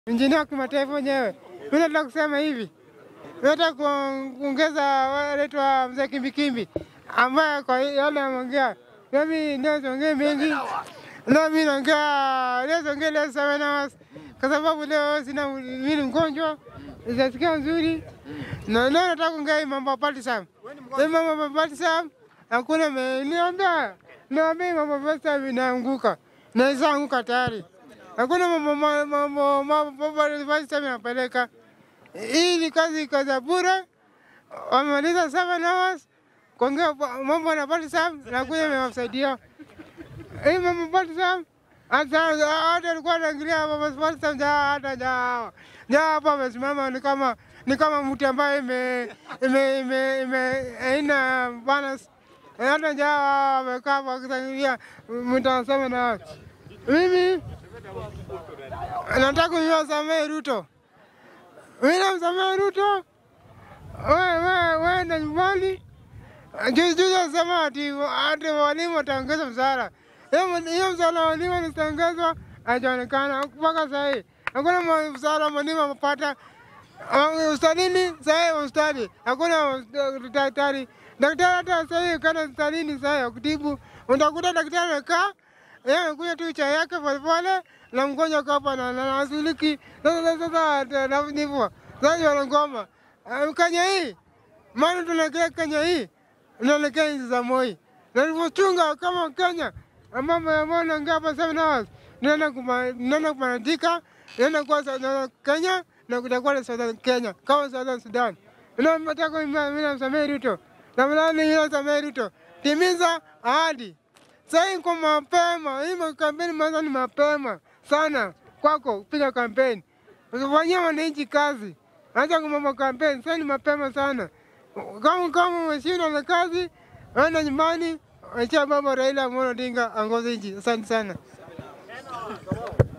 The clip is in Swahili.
injinia wa kimataifa wenyewe. Mimi nataka kusema hivi, nataka kuongeza wanaitwa mzee Kimbikimbi ambaye kwa yale ameongea, nami ndio siongee mengi, nami naongea leo siongee leo seven hours kwa sababu leo sina mimi ni mgonjwa, sijasikia nzuri na leo nataka kuongea hii mambo ya Party Hii mambo ya Party hakuna me- niambia niambia mambo ya Party inaanguka na isaanguka tayari. Hakuna mambo ma- mambo mambo Party inapeleka. Hii ni kazi kazi ya bure. Wamemaliza seven hours kuongea pa- mambo na Party na kuja imewasaidia. Hii mambo Party hata hata alikuwa anaangalia mambo Party hata ja ja hapa amesimama ni kama ni kama mtu ambaye ime ime ime ime haina balance. Hata ja amekaa hapo akiangalia mtu anasema na mimi nataka niwasamehe Ruto. Mimi namsamehe Ruto. Wewe wewe wewe na nyumbani. Juzi juzi alisema ati ati walimu wataongeza mshahara. Hiyo hiyo mshahara wa walimu ulitangazwa hajaonekana mpaka sasa hivi. Hakuna ma- mshahara wa mwalimu amepata. Ah, Ustadini sasa hivi ustadi. Hakuna daktari. Daktari hata sasa hivi kana ustadini sasa hivi kutibu. Utakuta daktari amekaa yeye amekuja tu chai yake polepole na mgonjwa kapa na na asuliki. Sasa sasa sasa na ndivyo. Sasa wanagoma. Ah, Kenya hii maana tunaelekea Kenya hii unaelekea nchi za Moi na tulivyochunga kama Kenya mambo ya mbona ngapa seven hours naenda kuma naenda kumaandika naenda kwa South- na Kenya na kutakuwa na Southern Kenya kama Southern Sudan. Na nataka mimi namsamehe Ruto na mlani yule namsamehe Ruto, timiza ahadi. Sasa hii kwa mapema, hii kampeni mwanzo ni mapema sana kwako kupiga kampeni, usifanyie wananchi kazi. Acha kwa mambo kampeni, sasa ni mapema sana. Kama kama umeshindwa na kazi, enda nyumbani, achia baba Raila Amolo Odinga aongoze nchi. Asante sana.